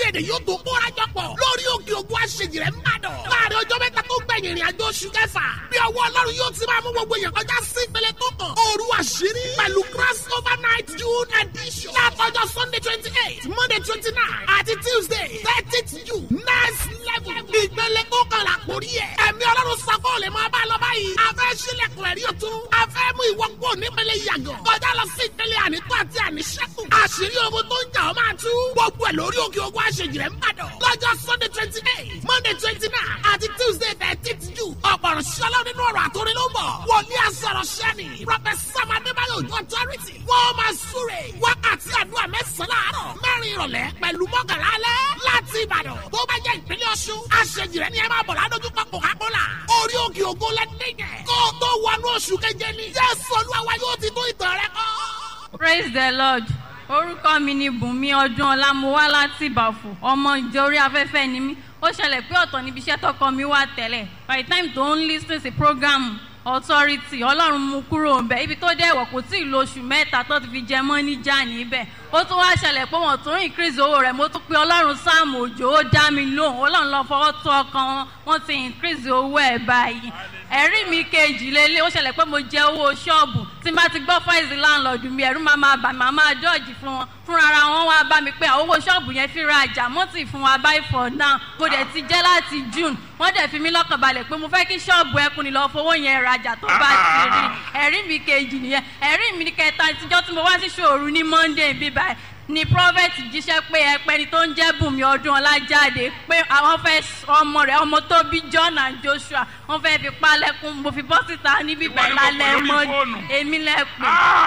èdè yóò tó kóra jọ pọ̀ lórí òkè ògùn àṣejìrẹ́ ń bàdàn. láàrin ọjọ́ mẹ́ta tó gbẹ̀yìn ìrìn àjò oṣù kẹfà bí ọwọ́ ọlọ́run yóò ti máa mú gbogbo èèyàn kọjá sí ìpele tó kàn. òru àṣírí pẹ̀lú cross over night june edition. látọjọ́ sunday twenty eight monday twenty nine àti tuesday thirtieth june next level. ìpele tó kàn là kórí ẹ̀. ẹ̀mí ọlọ́run sako lè máa bá a lọ báyìí. a fẹ́ sílẹ̀kùn ẹ̀rí ọ̀tún. a fẹ́ mú ìwọ kúrò nípele yàgàn. kọjá lọ sí ìpele ànító àti àníṣẹ́kù. àṣírí ogun tó ń jà ọ́ máa tú. gbogbo ẹ̀ lórí òkè ogun àṣejìrẹ́ ń bàdàn. lọ́jọ́ sunday twenty eight monday twenty nine àti tuesday thirteenth june. ọ̀pọ̀rọ̀ ṣọlá nínú ọ̀rọ̀ àtòrí ló ń bọ̀. wòlíì àsọ̀rọ̀ ṣẹ́ni. prọfẹsà madébáyọ̀ ojú ọ̀tọ́rìtì. wọ́n máa súre. wákàtí àdúrà mẹ́sàn-án láàárọ̀. mẹ́rin ìrọ̀lẹ́ pẹ̀lú mọ́kànlá alẹ́. láti ìbàdàn tó bá jẹ́ ìpínlẹ̀ ọ̀ṣun. àṣejìrẹ́ ni ẹ máa bọ̀ ládójúkọ coca-cola. orí òkè ògo lẹ́dẹ̀gẹ̀. kó o tó wọnú oṣù keje ni. jésù olúwa yóò ti tó ìtàn rẹ kọ́. praise the lord orúkọ mi ni bùnmi ọdún ọlá mo wá láti ìbàfò ọmọ ìjọ orí afẹ́fẹ́ ni mí ó ṣẹlẹ̀ pé ọ̀tọ̀ níbi iṣẹ́ tọkọ mi wà tẹ́lẹ̀ by the time tó ń lis ten sí program authority ọlọ́run mú kúrò ńbẹ ibi tó dẹ̀ wọ̀ kò tí ì lo oṣù mẹ́ta tó ti fi jẹ mọ́ níjà níbẹ̀ ó tún wá ṣẹlẹ̀ pé wọ́n tún increase owó rẹ̀ mo tún pe ọlọ́run sáàmù òjò ó dá mi lóhùn ọlọ́run lọ fọwọ́ tó ọkàn wọn wọ́n ti increase owó ẹ̀ báyìí ẹ̀rí mi kejì lélẹ̀ ó ṣẹlẹ̀ pé mo jẹ owó ṣọ́ọ̀bù tí n bá ti gbọ́ fáìsì láńlọ́ọ̀dù mi ẹ̀rú máa máa bà máa máa dọ́ọ̀jì fún wọn fúnra ara wọn wá bá mi pé àwọn owó ṣọ́ọ̀bù yẹn fi ra àjà mọ́tì fún wa báyìí for now mo dẹ̀ ti jẹ́ láti june wọ́n dẹ̀ fi mí lọ́kàn balẹ̀ pé mo fẹ́ kí ṣọ́ọ̀bù ẹkùn ni lọ́ọ́ fowó yẹn rajà tó bá ti rí ẹ̀rí mi kejì nìyẹn ẹ̀rí mi kẹta tíjọ́ tí mo wá sí ṣòru ní monday bíbáyìí ni prophet jíṣẹ́ pé ẹpẹni tó ń jẹ́ bùnmi ọdún ọlájáde pé àwọn fẹ́ ọmọ rẹ̀ ọmọ tó bí john and joshua wọ́n fẹ́ fi palẹ̀kùn mo fi bọ́ síta níbí bẹ́ẹ̀ lálẹ́ mọ́ èmi lẹ́pẹ́.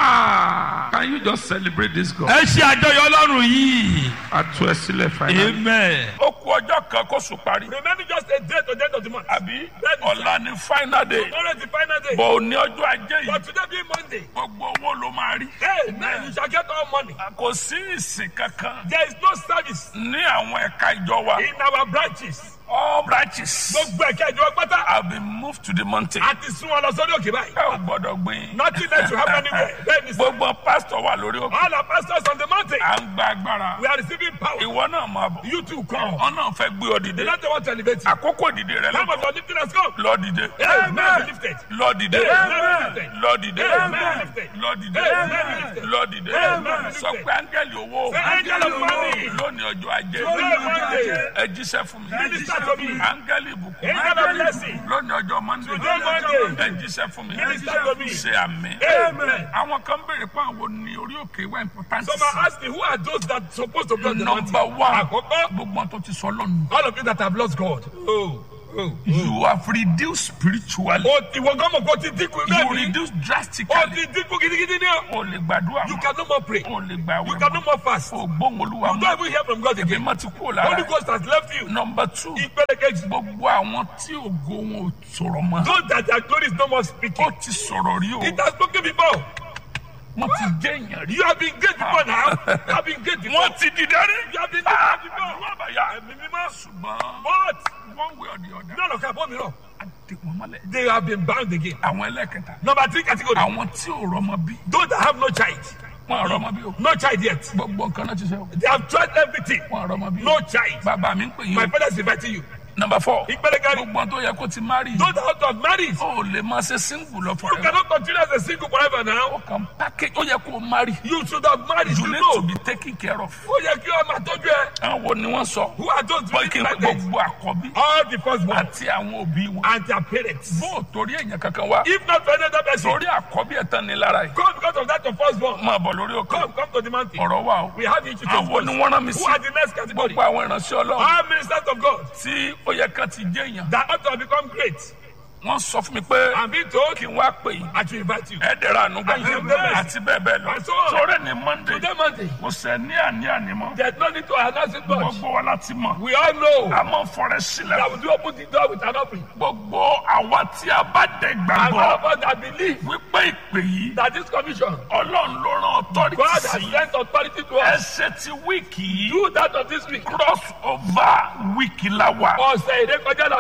Ah, can you just celebrate this God? ẹ ṣe àjọyọ̀ ọlọ́run yìí. a tú ẹ sílẹ̀ finally. amen. ó kú ọjọ́ kan kó sùn parí. Remaining just a day to the end of the month. àbí Bẹ́ẹ̀ni, sir. ọ̀la ni final day. Tomorrow is the final day. bọ̀ ò ní ọjọ́ ajé But yìí. today being Monday, gbogbo owó ló máa rí. hey, man, you shall get all money. kò sí ìsìn kankan There is no service ní àwọn ẹ̀ka ìjọ wa. in our branches. all branches Gbogbo ẹ̀ka ìjọba pátá have been moved to the mountain. àti sún wọn lọ sórí òkè báyìí. ẹ ò gbọ́dọ̀ gbìn. Nothing left to happen anywhere. Bẹ́ẹ̀ni sir. gbogbo pásítọ̀ wà lórí òkè. All our pastors on the mountain, à ń gba agbára. we are receiving power. ìwọ náà máa bọ̀. You too come. wọn náà fẹ́ gbé ọ The dìde. Lord want to elevate you. àkókò dìde rẹ Time of lọ́tọ̀. your lifting has come. lọ dìde. Amen. Be lifted. lọ dìde. Amen. lọ dìde. Amen. lọ dìde. Amen. lọ dìde. Amen. sọ pé áńgẹ́lì owó. Say, "Angel of money." lónìí ọjọ́ ajé. Today Monday. ẹ jíṣẹ́ fún mi. Minister to me. áńgẹ́lì ìbùkún. Angel of blessing. lónìí ọjọ́ mọ́ndé. Today Monday. ẹ jíṣẹ́ fún mi. Minister to me. ṣe àmì. Amen. àwọn kan béèrè pé àwọn ní orí òkè wá important. Some are asking, who are those that supposed to be on the mountain? number one. Àkọ́kọ́, gbogbo tó ti sọ lọ́nu. all of you that have lost God. Oh, oh. you have reduced spiritually. O ìwọ gan mọ̀ kó ti dínkù you bẹ́ẹ̀ ni. reduce O drastically. ti dínkù gidigidi ni o. o lè gbàdúrà You mọ́. can no more pray. o lè gbà You wẹ̀ can no mọ́. more fast. o gbóhùn olúwa You don't mọ́. even hear from God èmi again. má ti kú lára. Holy Ghost has left you. number two. Ìpele kejì. gbogbo àwọn tí ògo wọn ò sọ̀rọ̀ mọ́. Those that their glory is no more speaking. ó ti sọ̀rọ̀ rí o. It has spoken before. wọ́n ti jẹ́ èèyàn rí. You have been great before now. You have been great before. wọ́n ti dìde rí. You have been Ah, great before. àdúrà bàyà. Ẹ̀mí mímọ́. ṣùgbọ́n But one way or the other. none of them mìíràn. a dé wọn mọ́lẹ̀. They have been bound again. àwọn ẹlẹ́kẹta. Number three category. àwọn tí ò rọmọ bí. Those that have no child. wọn ò rọmọ bí o. No child yet. gbogbo nǹkan náà ti sẹ́ o. They have tried everything. wọn ò rọmọ bí o. No child. bàbá mi ń pè yín My o. father is inviting you. number four. Ìpele kẹrin. gbogbo tó yẹ kó ti marry. Those that out of marriage. o lè máa ṣe single lọ You forever. cannot continue as a single forever now. kàn package ó yẹ kó marry. You should have married. you You need know. to be taken care of. Ó yẹ kí ọmọ àtọ́jú ẹ. àwọn wo ni wọ́n sọ. Who are those bọ́ kí living n like this? gbogbo àkọ́bí. All the firstborn àti àwọn òbí wọn. and their parents. bó o torí èèyàn kankan wá. If not for another person, torí àkọ́bí ẹ̀ tán ni lára yìí. come because of that of firstborn. máa bọ̀ lórí òkè. Come, come to the mountain. ọ̀rọ̀ wa o. We have issues to àwọn ni wọ́n rán mi Who sí. are the next category? gbogbo àwọn ìránṣẹ́ ọlọ́run. All ministers of God tí ó yẹ ká ti jẹ́ èèyàn. that ought to have become great. wọ́n sọ fún mi pé I'm being told kí n wá pè yín. I should invite you. ẹ dẹ̀ra àánú gbà. And you bless. àti bẹ́ẹ̀ bẹ́ẹ̀ lọ. And so on. sọ̀rọ̀ ní monday. Today Monday, kò sẹ́ ní àní àní mọ́. there's no need to announce it much. gbogbo wa láti mọ̀. We all know a máa fọrẹ sílẹ̀. that we do open the door with an offering. gbogbo àwa tí a bá dẹ̀ And all gbàgbọ́ of us that believe wípé ìpè yìí that this commission, ọlọ́run ló rán authority God has sí sent authority to us. ẹsẹ̀ ti wíìkì yìí Do that of this week. cross over wíìkì la wà Ọ̀sẹ̀ ìrékọjá à náà. ń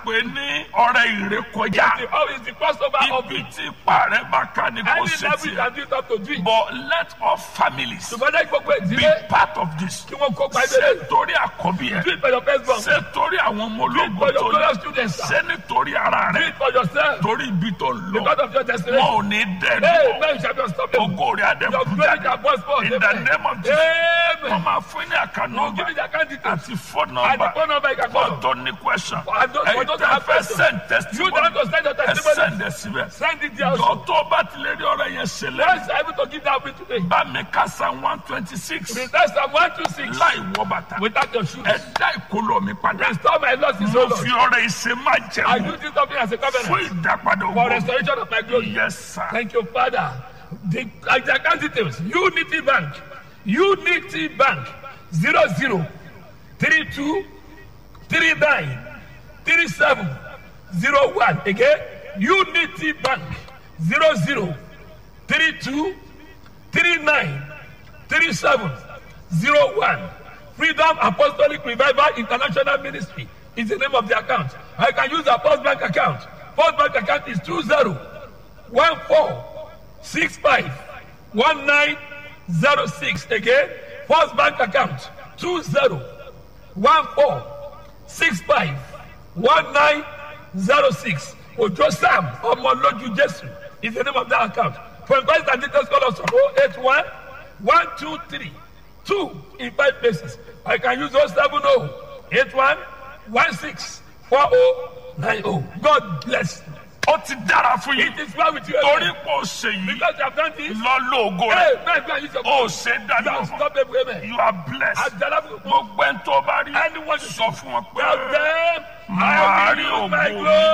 pè ní ọrẹ ìrékọjá The how is the crossover of ibi it. tí ipa rẹ bá ká ní kò Any ṣe level you tiẹ̀ can do it up to do it. but let all families Ṣùgbọ́n jẹ́ gbogbo be ìdílé part of this kí wọ́n kópa ṣé ìdílé. torí àkọ́bí Do ẹ it for your first born. ṣé torí àwọn ọmọ ológun for your tó fellow ní students, sir. ṣé nítorí ara Do rẹ it for yourself. torí ibi tó ń lọ Because of your wọn destination. ò ní Hey, dẹ́nu man, shall be unstoppable. ògo rẹ Your adẹ́kùn glory jáde shall burst forth. in the Amen. name of Jesus wọ́n Amen. máa fún ní àkànnà Now give me the account details. àti phone And the number phone number you can call. fọ́tò ní question For those- for ẹ̀yin those tẹ́ that have fẹ́ questions. send You testimony don't want to send your ẹ testimony. send ẹ síbẹ̀ Send it there jọ also. tó o bá ti lè rí ọ̀rọ̀ yẹn ṣe lẹ́yìn Once you're able to give that way today, bá mi ká san one twenty six return Psalm 126 láì wọ bàtà without your shoes. ẹ dá ìkólọ mi padà Restore my losses, mo O fi Lord. ọ̀rọ̀ ìṣe má I jẹun do this something as a fún covenant ìdápadà for ògbó restoration of my glory. yes sir Thank you, Father. The the account details Unity Bank, Unity Bank, zero zero three two three nine three seven zero one. Again, Unity Bank, zero zero three two three nine three seven zero one. Freedom Apostolic Revival International Ministry is the name of the account. I can use the Post Bank account. Post Bank account is two zero one four six five one nine zero six again first bank account two zero one four six five one nine zero six ojo sam ọmọlójú jesu is the name of that account for inquiries and details call us on oh eight one one two three two in five places i can use oh seven oh eight one one six four oh nine oh god bless you. ó ti dára fún yín It is well with you. torí Amen. pò ṣe yìí Because you have done this. lọ lóògùn Hey, rẹ man, go and use your ó ṣe You dájú have fún stopped them, amen. you are blessed Àjàlá gbogbo ẹni tó bá rí Anyone sọ fún wọn pé Tell them, màá I rí will use my ògo mi. glory.